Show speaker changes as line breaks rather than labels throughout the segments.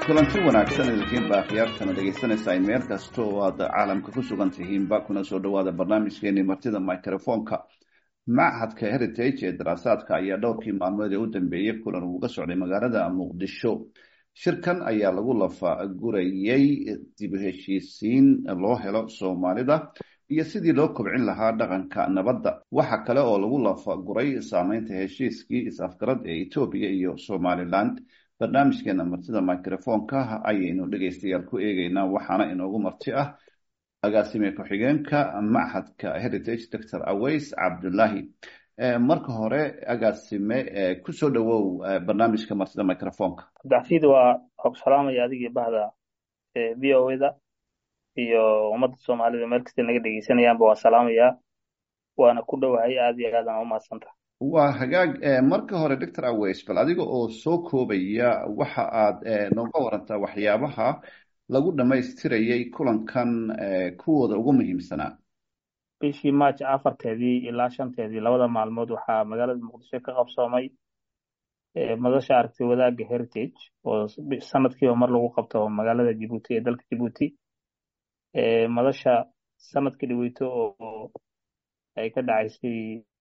kulanti wanaagsan idinkiinba akhyaartana dhegaysanaysaa in meel kasta oo aad caalamka ku sugan tihiinba kuna soo dhowaada barnaamijkeeni martida microfonka machadka heritage ee daraasaadka ayaa dhowrkii maalmood ee u dambeeyey kulan uga socday magaalada muqdisho shirkan ayaa lagu lafagurayey dib u heshiisiin loo helo soomaalida iyo sidii loo kobcin lahaa dhaqanka nabadda waxa kale oo lagu lafaguray saameynta heshiiskii is-afgarad ee etoobiya iyo somaliland barnaamijkeena martida microfonka ayaynu dhegaystayaal ku eegeynaa waxaana inoogu marti ah agaasime ku-xigeenka machadka heritage doctor aways cabdullaahi marka hore agaasime kusoo dhowow barnaamijka martida microfonka
abdixafiid waa xog salaamaya adigii bahda v o da iyo ummadda soomaalida meel kasta naga dhegeysanayaanba waa salaamayaa waana ku dhowahay aad iyo aadaan u mahadsanta
waa hagaag marka hore doctor aways bal adiga oo soo koobaya waxa aad nooga warantaa waxyaabaha lagu dhammaystirayay kulankan kuwooda ugu muhiimsanaa
bishii march afarteedii ilaa shanteedii labada maalmood waxaa magaalada muqdisho ka qabsoomay madasha aragti wadaagga heritage oo sanadkiiba mar lagu qabto magaalada jibuuti ee dalka jibuuti madasha sanadkii dhaweyto oo ay ka dhacaysay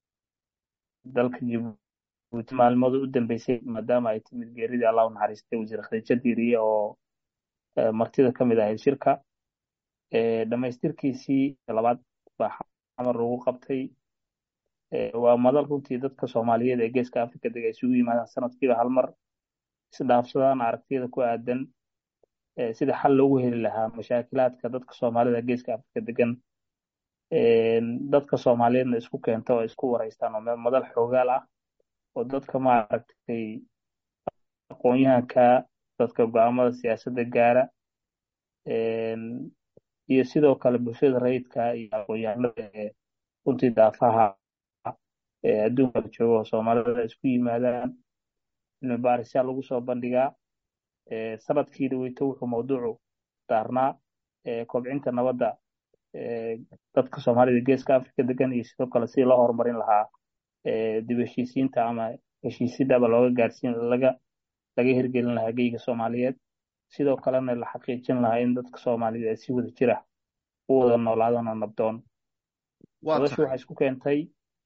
dalka jibuuti maalmooda u dambeysay maadaama ay timid geeridii allah u naxariistay wasiir khadiijo diiriye oo martida ka mid ahayd shirka dhammaystirkiisii labaad baa xamar lagu qabtay waa madal runtii dadka soomaaliyeed ee geeska africa dega isugu yimaadaan sanadkiiba hal mar isdhaafsadaan aragtiyada ku aadan sida xal loogu heli lahaa mashaakilaadka dadka soomaalida geeska africa degan dadka soomaaliyeedna isku keenta oo isku wareystaan oo madal xoogaal ah oo dadka maaragtay aqoon-yahanka dadka go-aamada siyaasadda gaara iyo sidoo kale bulshada rayidka iyo aqoon-yahanada ee runtii daafaha adduunka jooga oo soomaalida isku yimaadaan cilmi baarisyaa lagu soo bandhigaa sanadkii dhaweyto wuxuu mawduucu daarnaa kobcinta nabadda dadka soomaalida geeska africa degan iyo sidoo kale sidii loo horumarin lahaa dib heshiisiinta ama heshiisidaba looga gaarsiin laga laga hirgelin lahaa geyga soomaaliyeed sidoo kalena la xaqiijin lahaa in dadka soomaaliyeed ay si wada jira u wada noolaadaan oo nabdoon madashu waxay isku keentay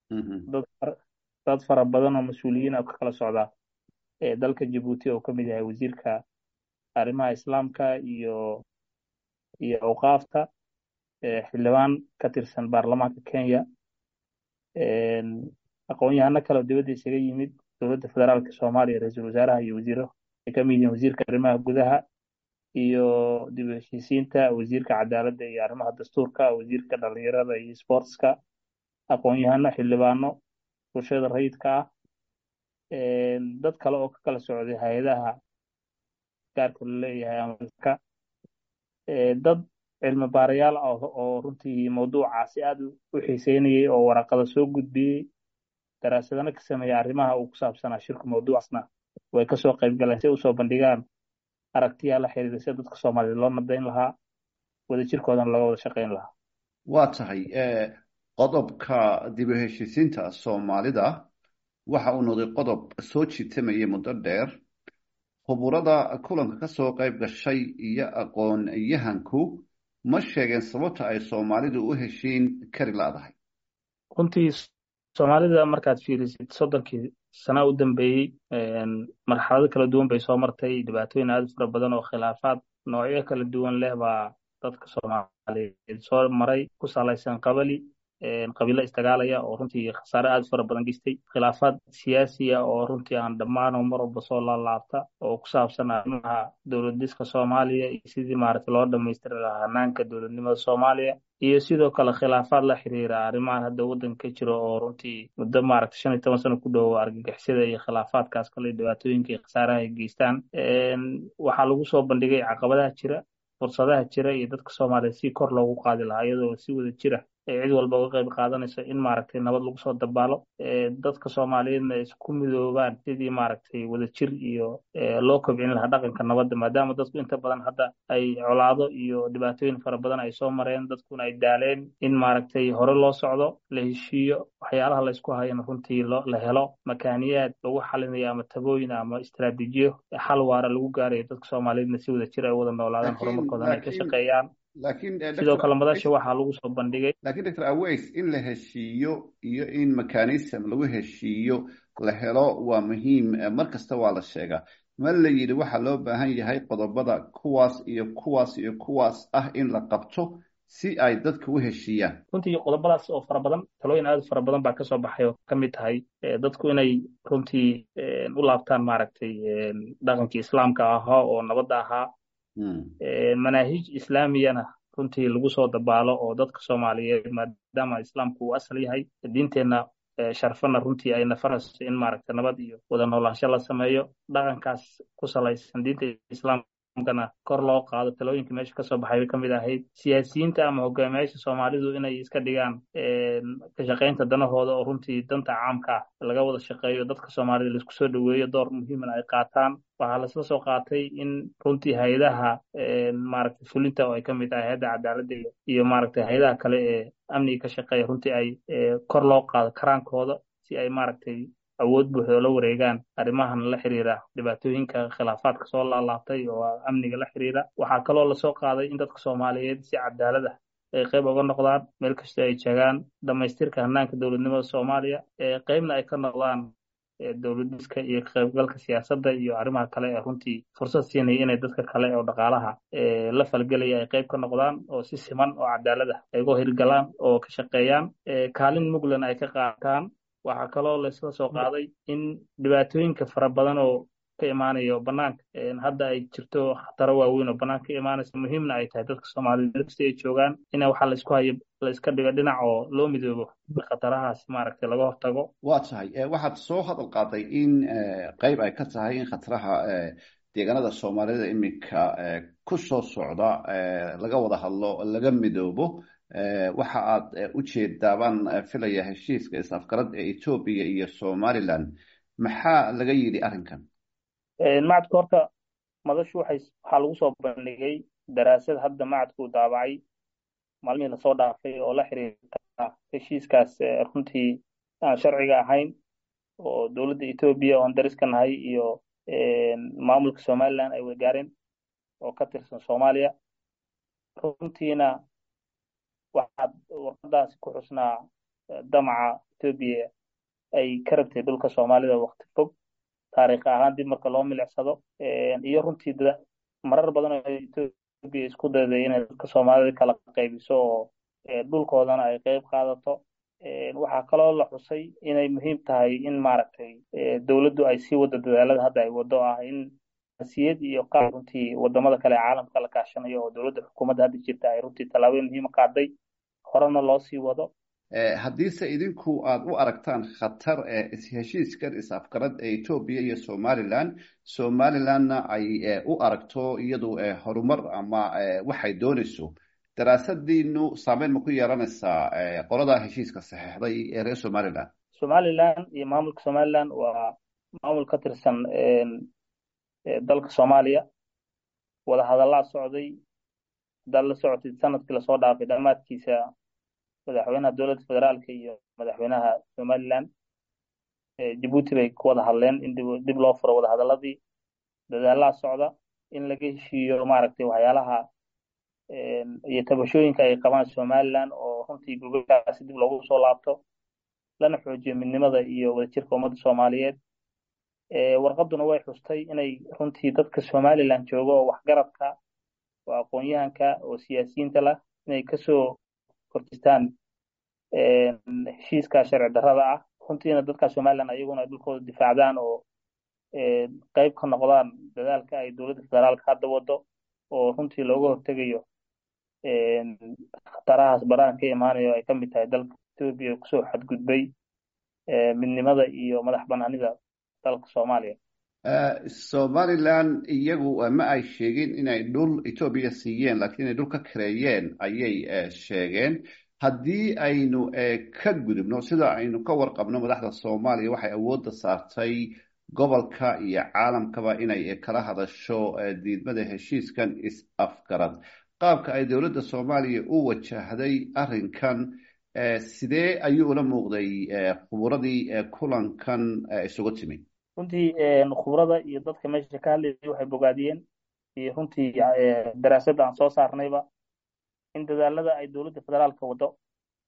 dad fara badan oo mas-uuliyiin oo ka kala socda dalka jibuuti oo ka mid yahay wasiirka arrimaha islaamka iyo iyo awqaafta xildhibaan ka tirsan baarlamaanka kenya aqoon-yahano kale oo dibadda isaga yimid dowladda federaalka soomaaliya ra-iisul wasaaraha iyo wasiiro ay ka mid yihiin wasiirka arrimaha gudaha iyo dib u heshiisiinta wasiirka cadaaladda iyo arrimaha dastuurka wasiirka dhalinyarada iyo sportska aqoon-yahano xildhibaano bulshada rayidka ah dad kale oo ka kala socday hay-adaha gaarka la leeyahay amalka dad cilmi baarayaal ah oo runtii mawduucaasi aad u xiiseynayay oo waraqada soo gudbiyey daraasadana ka sameeya arrimaha uu ku saabsanaa shirku mawduucaasna way kasoo qayb galeen si usoo bandhigaan aragtiyaa la xiriira sida dadka soomaaliyeed loo nabdayn lahaa wadajirkoodana looga wada shaqayn lahaa
waa tahay qodobka dib u heshiisiinta soomaalida waxa uu noqday qodob soo jiitamayay muddo dheer khuburada kulanka kasoo qayb gashay iyo aqoon-yahanku ma sheegeen sababta ay soomaalidu u heshiin kari laadahay
runtii soomaalida markaad fiirisid soddonkii sana u dambeeyey marxalado kala duwan bay soo martay dhibaatooyin aad u fara badan oo khilaafaad noocyo kala duwan leh baa dadka soomaaliyeed soo maray ku salaysan qabali qabiilo isdagaalaya oo runtii khasaare aad u fara badan geystay khilaafaad siyaasiya oo runtii aan dhammaano mar walba soo laalaabta oo ku saabsan arrimaha dowladiska soomaaliya iyo sidii maaragtay loo dhammaystiri lahaa hanaanka dowladnimada soomaaliya iyo sidoo kale khilaafaad la xiriira arrimahan hadda waddanka ka jiro oo runtii muddo maaragtay shan iyo toban sano ku dhowo argagixisada iyo khilaafaadkaas kale dhibaatooyinka iyo khasaaraha ay geystaan waxaa lagu soo bandhigay caqabadaha jira fursadaha jira iyo dadka soomaaliyeed si kor loogu qaadi lahaa iyadoo si wada jira cid walba uga qayb qaadanayso in maaragtay nabad lagu soo dabaalo dadka soomaaliyeedna ay isku midoobaan sidii maaragtay wadajir iyo loo kobcin lahaa dhaqanka nabadda maadaama dadku inta badan hadda ay colaado iyo dhibaatooyin fara badan ay soo mareen dadkuna ay daaleen in maaragtay hore loo socdo la heshiiyo waxyaalaha la isku hayana runtii la helo makaaniyaad lagu xalinayo ama tabooyin ama istaraatiijiyo xal waara lagu gaarayo dadka soomaaliyeedna si wadajir ay wada noolaadaan horumarkoodana ay ka shaqeeyaan sidoo kale madasha waxaa lagu soo bandhigay
lakin doctor aways in la heshiiyo iyo in mechanism lagu heshiiyo la helo waa muhiim mar kasta waa la sheegaa ma la yidhi waxaa loo baahan yahay qodobada kuwaas iyo kuwaas iyo kuwaas ah in la qabto si ay dadka u heshiiyaan
runtii qodobadaas oo fara badan talooyin aad fara badan baa kasoo baxay oo ka mid tahay dadku inay runtii u laabtaan maaragtay dhaqankii islaamka ahaa oo nabadda ahaa manaahij islaamiyana runtii lagu soo dabaalo oo dadka soomaaliyeed maadaama islaamku uu asal yahay diinteenna sharfana runtii ay nafarayso in maaragta nabad iyo wada noolaansho la sameeyo dhaqankaas ku salaysan diinta islaamkana kor loo qaado talooyinka meesha kasoo baxay bay ka mid ahayd siyaasiyiinta ama hogaamiyaasha soomaalidu inay iska dhigaan ka shaqaynta danahooda oo runtii danta caamka laga wada shaqeeyo dadka soomaalida laisku soo dhoweeyo door muhiimana ay qaataan waxaa lasla soo qaatay in runtii hay-adaha maaragtay fulinta oo ay ka mid tahay hay-adda cadaaladda iyo maaragtay hay-adaha kale ee amniga ka shaqeeya runtii ay kor loo qaado karaankooda si ay maaragtay awood buuxda la wareegaan arrimahan la xiriira dhibaatooyinka khilaafaadka soo laalaabtay oo amniga la xiriira waxaa kaloo lasoo qaaday in dadka soomaaliyeed si cadaalad ah ay qayb uga noqdaan meel kasta ay jegaan dhamaystirka hanaanka dowladnimada soomaaliya qaybna ay ka noqdaan dowladiska iyo qaybgalka siyaasadda iyo arrimaha kale ee runtii fursad siinaya inay dadka kale oo dhaqaalaha la falgelaya ay qayb ka noqdaan oo si siman oo cadaalad ah ay uga hirgalaan oo ka shaqeeyaan kaalin muglan ay ka qaataan waxaa kaloo laysla soo qaaday in dhibaatooyinka fara badan oo ka imaanayo banaanka hadda ay jirto khataro waaweyn oo banaanka ka imaanaysa muhiimna ay tahay dadka soomaaliyed meel kasta ay joogaan ina waxaa laysku hayo la iska dhigo dhinac oo loo midoobo khatarahaas maaragtay laga hortago
waa tahay waxaad soo hadal qaaday in qayb ay ka tahay in khataraha deegaanada soomaalida iminka ku soo socda laga wada hadlo laga midoobo waxa aad u jeedaabaan filaya heshiiska is-afgarad ee etoobiya iyo somaliland maxaa laga yidhi arrinkan
macadka horta madashu waxay waxaa lagu soo bandhigay daraasad hadda macadku daabacay maalmihii lasoo dhaafay oo la xiriirta heshiiskaas runtii aan sharciga ahayn oo dowladda etoobiya oon dariska nahay iyo maamulka somaliland ay wada gaareen oo ka tirsan soomaaliya runtiina waxaad warqadaasi ku xusnaa damaca etoobiya ay ka rabtay dhulka soomaalida wakti fog taariikh ahaan dib marka loo milicsado iyo runtii marar badan oo etoobiya isku dayday inay dadka soomaalida kala qaybiso oo dhulkoodana ay qayb qaadato waxaa kaloo la xusay inay muhiim tahay in maaragtay dowladdu ay sii wado dadaalada hadda ay wado ah in siyad iyo qaab runtii wadamada kale caalamka la kaashanayo oo dowladda xukuumadda hadda jirta ay runtii tallaabooyin muhiima qaaday horena loo sii wado
haddiise idinku aad u aragtaan khatar heshiiskan is-afgarad ee etoobiya iyo somaliland somalilandna ay u aragto iyadu horumar ama waxay doonayso daraasadiinu saameyn ma ku yeelanaysaa qoladaa heshiiska saxeixday ee reer somaliland
somaliland iyo maamulka somaliland waa maamul ka tirsan dalka soomaaliya wada hadallaa socday haddaad la socotid sanadkii lasoo dhaafay dhammaadkiisa madaxweynaha dowladda federaalka iyo madaxweynaha somaliland jabuuti bay ku wada hadleen in dib loo furo wada hadalladii dadaalaa socda in laga heshiiyo maaragtay waxyaalaha iyo tabashooyinka ay qabaan somaliland oo runtii gurgurkaasi dib loogu soo laabto lana xoojiyo midnimada iyo wadajirka ummadda soomaaliyeed warqaduna way xustay inay runtii dadka somaliland jooga oo waxgaradka oo aqoon-yahanka oo siyaasiyiinta lah inay kasoo horjistaan heshiiska sharci darrada ah runtiina dadka somaliland ayaguna ay dhulkooda difaacdaan oo qayb ka noqdaan dadaalka ay dowladda federaalka hadda wado oo runtii looga hortegayo khatarahaas barahan ka imaanayo ay ka mid tahay dalka etoobiya kusoo xadgudbay midnimada iyo madax banaanida dalka soomaaliya
somaliland iyagu ma ay sheegin inay dhul etoobiya siiyeen lakiin inay dhul ka kareeyeen ayay sheegeen haddii aynu ka gudubno sida aynu ka warqabno madaxda soomaaliya waxay awoodda saartay gobolka iyo caalamkaba inay kala hadasho diidmada heshiiskan is-afgarad qaabka ay dowladda soomaaliya u wajahday arrinkan sidee ayuu ula muuqday khuburadii kulankan isugu timi
runtii khubrada iyo dadka meesha ka hadlayay waxay bogaadiyeen iyo runtii daraasadda aan soo saarnayba in dadaalada ay dowladda federaalka wado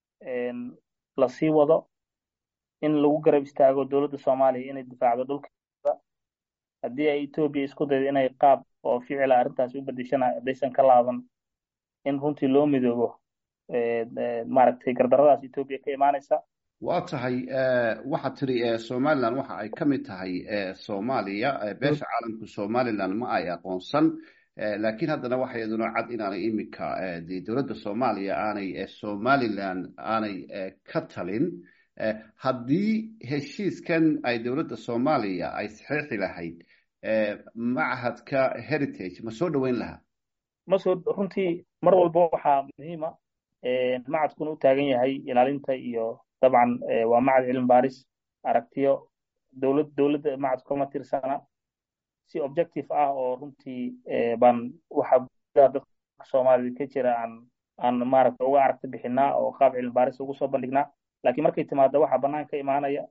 lasii wado in lagu garab istaago dowladda soomaaliya inay difaacdo dhulkeeda haddii ay etoobiya isku daydo inay qaab oo ficila arrintaas u bedeshana haddaysan ka laaban in runtii loo midoobo maaragtay gardaradaas etoobiya ka imaanaysa
waa tahay waxaad tiri somalilan waxa ay ka mid tahay soomaaliya beesha caalamku somalilan ma ay aqoonsan laakiin haddana waxa iyaduna cad inaanay iminka de dowladda soomaaliya aanay somalilan aanay ka talin haddii heshiiskan ay dowladda soomaaliya ay saxeexi lahayd machadka heritage ma soo dhoweyn lahaa
masoo runtii mar walba waxaa muhiima macadkuna u taagan yahay ilaalinta iyo dabcan waa macad cilmi baaris aragtiyo dowlad dowladda macadku kama tirsana si objective ah oo runtii baan waxa gudaha dadka soomaalida ka jira aan aan maaragta uga aragti bixinaa oo qaab cilmi baaris ugu soo bandhignaa laakiin markay timaado waxaa bannaan ka imaanaya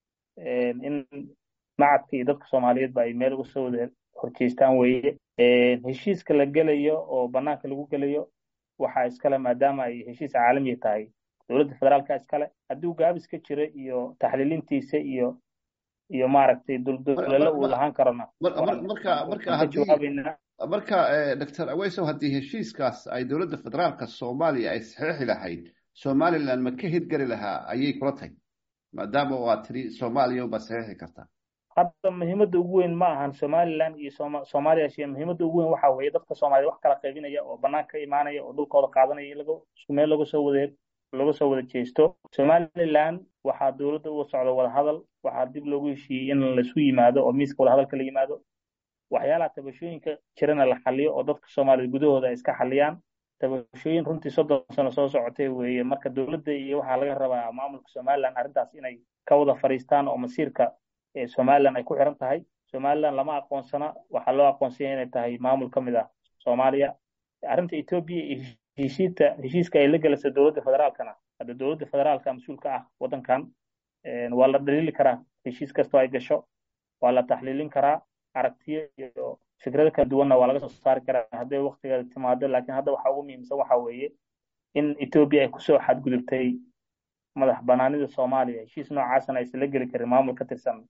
in macadka iyo dadka soomaaliyeedba ay meel uga soo wada horjeestaan weeye heshiiska la gelayo oo bannaanka lagu gelayo waxaa iskale maadaama ay heshiis caalamiya tahay dowladda federaalka iskale hadduu gaabis ka jiro iyo taxliilintiisa iyo iyo maaragtay duldulelo uu lahaan karona
marka marka haddii marka doctor aweysow haddii heshiiskaas ay dowladda federaalka soomaaliya ay saxeexi lahayd somaliland ma ka hirgeli lahaa ayay kula tahay maadaama waa tiri soomaaliya unbaa saxeexi karta
hadda muhiimadda ugu weyn ma ahan somaliland iyo soma soomaaliya shee muhiimadda ugu weyn waxa weeye dadka soomaaliya wax kala qaybinaya oo banaanka ka imaanaya oo dhulkooda qaadanaya in laga isku meel laga soo wada laga soo wada jeesto somaliland waxaa dowladda uga socda wadahadal waxaa dib loogu heshiiyey in laisu yimaado oo miiska wadahadalka la yimaado waxyaalaha tabashooyinka jirana la xaliyo oo dadka soomaaliyed gudahooda ay iska xaliyaan tabashooyin runtii soddon sano soo socotay weeye marka dowladda iyo waxaa laga rabaa maamulka somaliland arrintaas inay ka wada fadhiistaan oo masiirka somaliland ay ku xiran tahay somaliland lama aqoonsana waxaa loo aqoonsanya inay tahay maamul ka mid ah soomaaliya arrinta etoobiya iyo heshiita heshiiska ay la gelaysa dowladda federaalkana hadda dowladda federaalka mas-uulka ah waddankan waa la dhaliili karaa heshiis kastoo ay gasho waa la taxliilin karaa aragtiyo iyo fikrado kala duwanna waa laga soo saari karaa hadday waktigeeda timaado laakiin hadda waxaa ugu muhiimsan waxa weeye in etoobiya ay kusoo xadgudubtay madax banaanida soomaaliya heshiis noocaasna aysan la geli karin maamul ka tirsan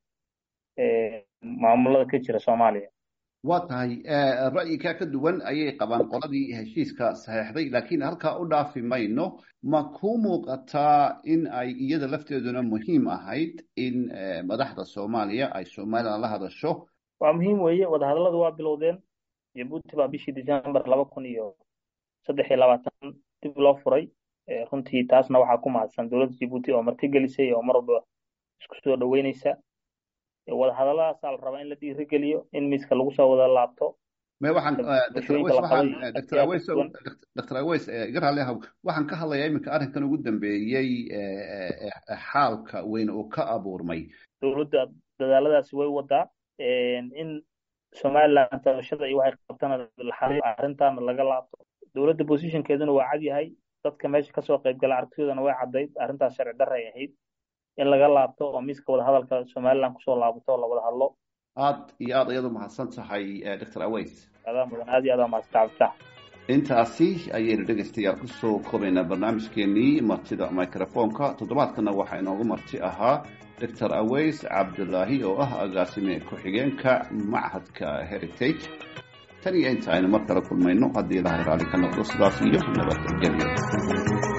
maamulada ka jira soomaaliya
waa tahay ra'yikaa ka duwan ayay qabaan qoladii heshiiska saxeexday laakiin halkaa u dhaafi mayno ma ku muuqataa in ay iyada lafteeduna muhiim ahayd in madaxda soomaaliya ay somaliland la hadasho
waa muhiim weeye wadahadalladu waa bilowdeen jabuuti baa bishii december laba kun iyo saddex iyo labaatan dib loo furay runtii taasna waxaa ku mahadsan dowladda jabuuti oo martigelisay oo mar walba isku soo dhoweyneysa wadahadalladaasaa la rabaa in la dhiirigeliyo in miiska lagu soo wada laabto
dr aweys iga raalli ahow waxaan ka hadlayaa iminka arrinkan ugu dambeeyey xaalka weyn uu ka abuurmay
dowladda dadaaladaasi way wadaa in somaliland tabashada iyo waxay qabtana la xaliyo arrintaana laga laabto dowladda positionkeeduna waa cad yahay dadka meesha kasoo qaybgala aragtidoodana way caddayd arrintaas sharci darra ay ahayd in laga laabto oo miiska wadahadalka somaliland kusoo laabato oo la wada hadlo
aad iyo aad ayadu mahadsan tahay dr aweys
adaa mudan aad iyo aad mahadsan cabditax
intaasi ayaynu dhegaystayaal kusoo koobaynaa barnaamijkeenii martida microfonka toddobaadkana waxaa inoogu marti ahaa dr aweys cabdulaahi oo ah agaasime ku-xigeenka machadka heritage tan iyo inta aynu mar kale kulmayno haddii ilahay raalli ka noqdo sidaas iyo nabadgelyo